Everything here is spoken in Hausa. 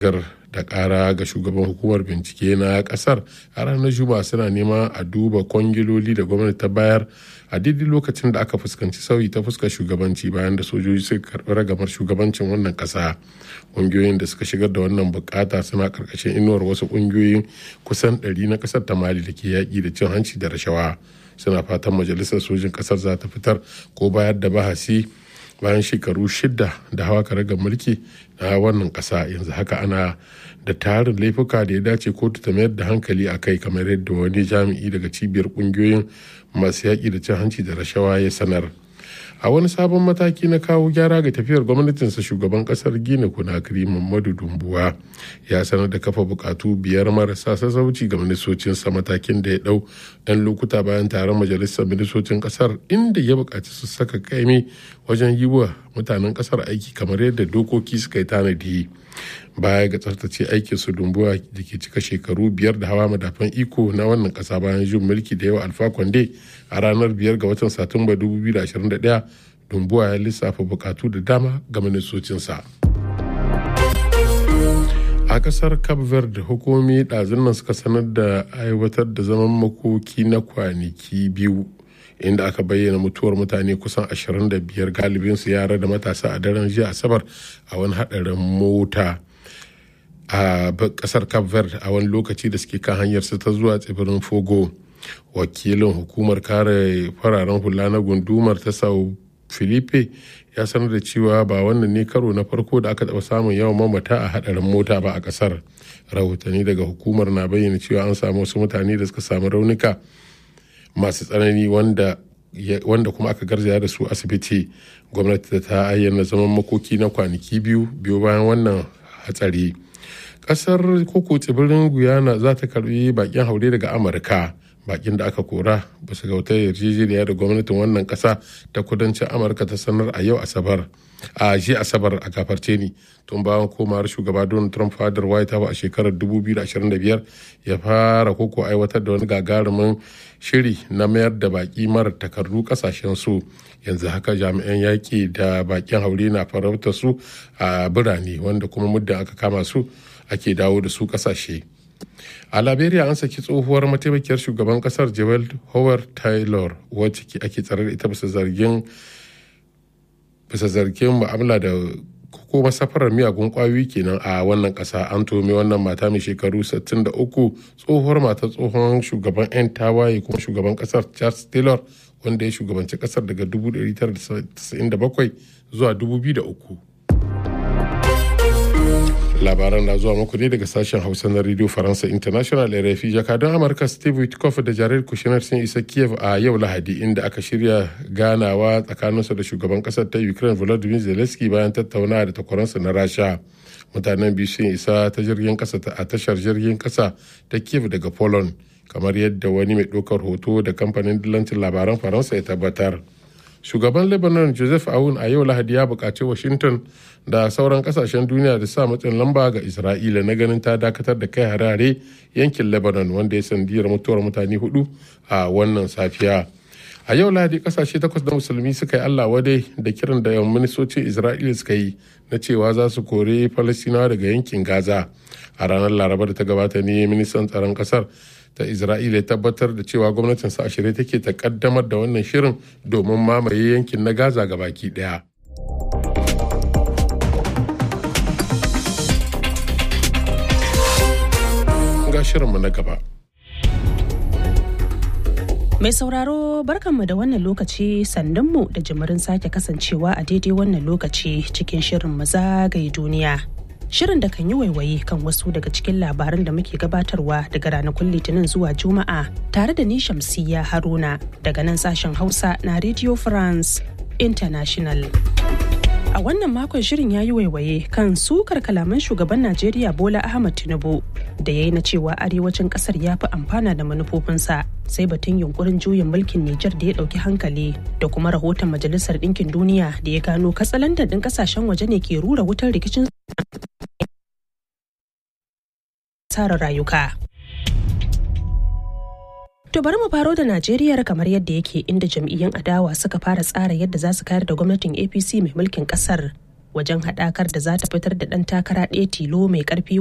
da kara ga shugaban hukumar bincike na kasar a ranar juma'a suna neman a duba kwangiloli da gwamnati ta bayar a daidai lokacin da aka fuskanci sauyi ta fuskar shugabanci bayan da sojoji suka karbi ragamar shugabancin wannan kasa ƙungiyoyin da suka shigar da wannan bukata suna karkashin inuwar wasu ƙungiyoyin kusan 100 na kasar ta mali da ke yaƙi da cin hanci da rashawa suna fatan majalisar sojin kasar za ta fitar ko bayar da bahasi bayan shekaru shida da hawa karagar mulki na wannan kasa yanzu haka ana da tarin laifuka da ya dace kotu ta mayar da hankali a kai kamar yadda wani jami'i daga cibiyar kungiyoyin masu yaƙi da cin hanci da rashawa ya sanar a wani sabon mataki na kawo gyara ga tafiyar gwamnatinsa shugaban kasar gina kunakiri mamadu dumbuwa ya sanar da kafa bukatu biyar marasa sassauci ga ministocinsa matakin da ya dau ɗan lokuta bayan taron majalisar ministocin kasar inda ya bukaci su saka kaimi wajen yi wa mutanen kasar aiki kamar yadda dokoki suka yi tanadi baya ga tsaftace aikin su dumbuwa da ke cika shekaru biyar da hawa madafan iko na wannan kasa bayan jin mulki da yawa alfa kwande a ranar biyar ga watan satumba 2021 dumbuwa ya lissafa bukatu da dama ga ministocinsa a kasar cape verde hukumomi ɗazun nan suka sanar da aiwatar da zaman makoki na kwanaki biyu inda aka bayyana mutuwar mutane kusan 25 galibinsu yara da matasa a daren jiya asabar a wani haɗarin mota a kasar cape verde a wani lokaci da suke kan hanyar su ta zuwa tsibirin fogo wakilin hukumar kare fararen hula na gundumar ta sau filipe ya sanar da cewa ba wannan ne karo na farko da aka taɓa samun yawan mamata a hadarin mota ba a kasar rahotanni daga hukumar na bayyana cewa an samu wasu mutane da suka samu raunuka masu tsanani wanda wanda kuma aka garzaya da su asibiti gwamnati ta ayyana zaman makoki na kwanaki biyu biyu bayan wannan hatsari kasar koko tsibirin guyana za ta karbi bakin haure daga amurka bakin da aka kora ba su gauta yarjejeniya da gwamnatin wannan kasa ta kudancin amurka ta sanar a yau asabar a ji asabar a gafarce ni tun bayan komawar shugaba donald trump fadar white house a shekarar 2025 ya fara koko aiwatar da wani gagarumin shiri na mayar da baki mara takardu kasashen su yanzu haka jami'an yaƙi da bakin haure na farautar su a birane wanda kuma muddin aka kama su ake dawo da su kasashe a liberia an saki tsohuwar mataimakiyar shugaban kasar joel howard taylor wacce ake tsare da ita bisa zargin bisa zargin mu'amala da ko safarar miyagun kwayoyi kenan a wannan kasa an tome wannan mata mai shekaru 63 tsohuwar mata tsohon shugaban 'yan tawaye kuma shugaban kasar charles taylor wanda ya shugabanci kasar daga 1997 zuwa 2003 labaran na zuwa muku ne daga sashen hausa na radio faransa international rfi jakadun amurka steve witkoff da jared kushner sun isa kiev a yau lahadi inda aka shirya ganawa tsakaninsu da shugaban kasar ta ukraine volodymyr zelensky bayan tattaunawa da takwaransa na rasha mutanen biyu sun isa ta jirgin kasa a tashar jirgin kasa ta kiev daga poland kamar yadda wani mai ɗaukar hoto da kamfanin dillancin labaran faransa ya tabbatar shugaban lebanon joseph aoun a yau lahadi ya buƙaci washington da sauran kasashen duniya da sa matsin lamba ga isra'ila na ganin ta dakatar da kai harare yankin lebanon wanda ya sandiyar mutuwar mutane hudu a wannan safiya a yau lahadi kasashe takwas na musulmi suka yi allah wadai da kiran da yawan ministocin isra'ila suka yi na cewa za su kore falastinawa daga yankin gaza a ranar laraba da ta gabata ne ministan tsaron kasar ta isra'ila ya tabbatar da cewa gwamnatin sa shirye take ta kaddamar da wannan shirin domin mamaye yankin na gaza ga baki daya ga shirinmu na gaba Mai sauraro barkanmu da wannan lokaci sandunmu da jimirin sake kasancewa a daidai wannan lokaci cikin shirin mu zagaye duniya. Shirin da kan yi waiwaye kan wasu daga cikin labaran da muke gabatarwa daga ranakun Litinin zuwa Juma'a tare da ni Shamsiyya Haruna daga nan sashen Hausa na Radio France International. A wannan makon shirin ya yi waiwaye kan sukar kalaman shugaban Najeriya Bola Ahmad Tinubu da ya yi na cewa arewacin kasar ya fi amfana da manufofinsa sai batun yunkurin juyin mulkin Nijar da ya ɗauki hankali da kuma rahoton Majalisar Ɗinkin Duniya da ya gano katsalandan ɗin ƙasashen waje ne ke rura wutar rikicin tsara rayuka. To bari mu faro da Najeriya kamar yadda yake inda jam'iyyun adawa suka fara tsara yadda za su kayar da gwamnatin APC mai mulkin kasar wajen haɗakar da za ta fitar da ɗan takara ɗaya tilo mai ƙarfi